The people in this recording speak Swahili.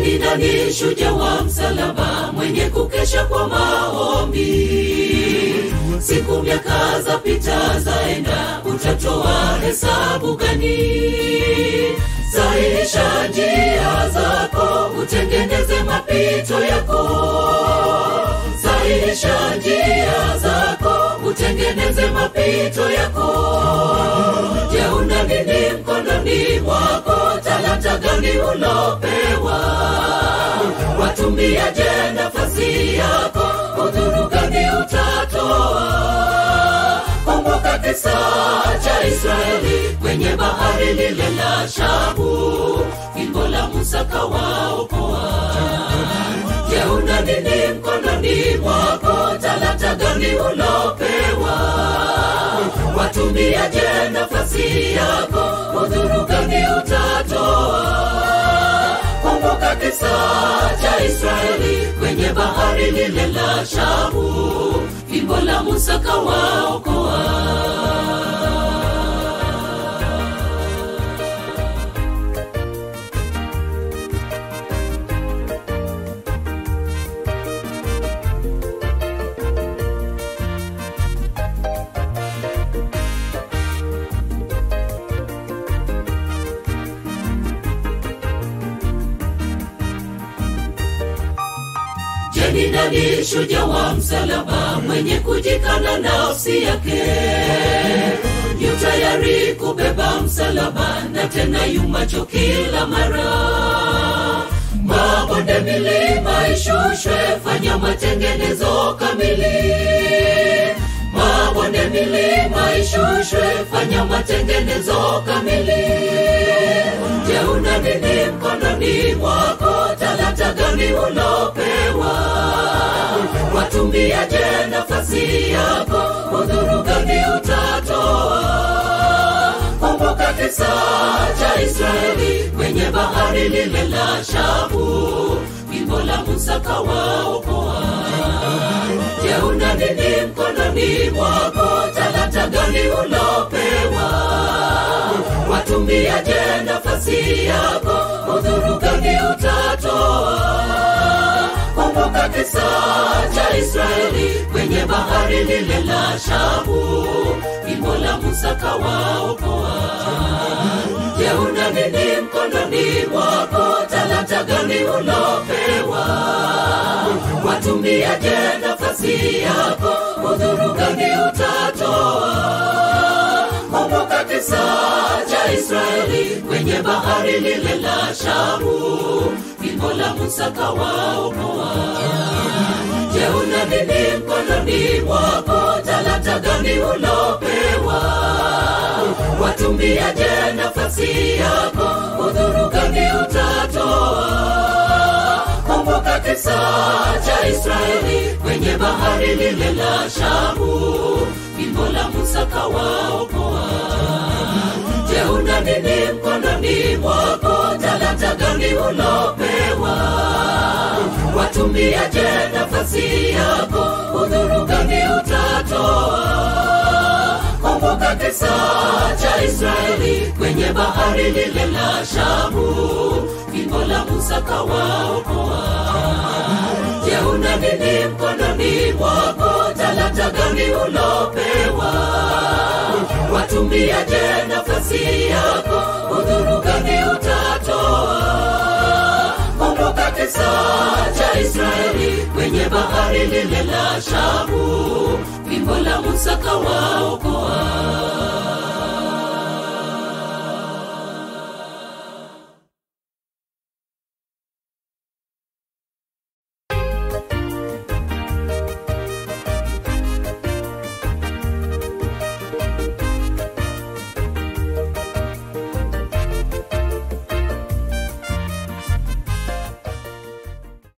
ni nani shujaa wa msalaba mwenye kukesha kwa maombi siku miaka za pita zaenda utatoa hesabu gani sahihisha njia zako utengeneze mapito yako sahihisha njia zako utengeneze mapito yako je una nini mkononi mwako talanta gani ulopewa watumiaje nafasi yako udhuru gani utatoa kumbuka kisa cha israeli kwenye bahari lile la shabu fimbo la musa kawaokoa je una nini mkononi mwako talanta gani ulopewa watumiaje nafasi yako udhuru gani utatoa kumbuka kisa cha israeli kwenye bahari lile la shabu fimbo la musa kawaokoa Je, ni nani shujaa wa msalaba mwenye kujikana nafsi yake yu tayari kubeba msalaba na tena yumacho kila mara mabonde milima ishushwe fanya matengenezo kamili mabonde milima ishushwe fanya matengenezo kamili je una nini mkononi mwako talanta gani ulopewa watumiaje nafasi yako udhuru gani utatoa kumbuka kisa cha israeli kwenye bahari lile la shabu fimbo la musa kawaokoa je una nini mkononi mwako talanta gani ulopewa watumiaje nafasi yako udhuru gani utatoa kumbuka kisa cha israeli kwenye bahari lile la shabu fimbo la musa kawaokoa je una nini mkononi mwako talanta gani ulopewa watumiaje nafasi yako udhuru gani utatoa kumbuka kisa cha israeli kwenye bahari lile la shabu fimbo la musa kawaokoa je una nini mkononi mwako talanta gani ulopewa watumiaje nafasi yako udhuru gani utatoa kumbuka kisa cha israeli kwenye bahari lile la shabu fimbo la musa kawaokoa je una nini mkononi mwako talanta gani ulopewa watumiaje nafasi yako udhuru gani utatoa kumbuka kisa cha israeli kwenye bahari lile la shabu fimbo la musa kawaokoa je una nini mkononi mwako talanta gani ulopewa watumiaje nafasi yako udhuru gani utatoa kumbuka kisa cha israeli kwenye bahari lile la shabu fimbo la musa kawaokoa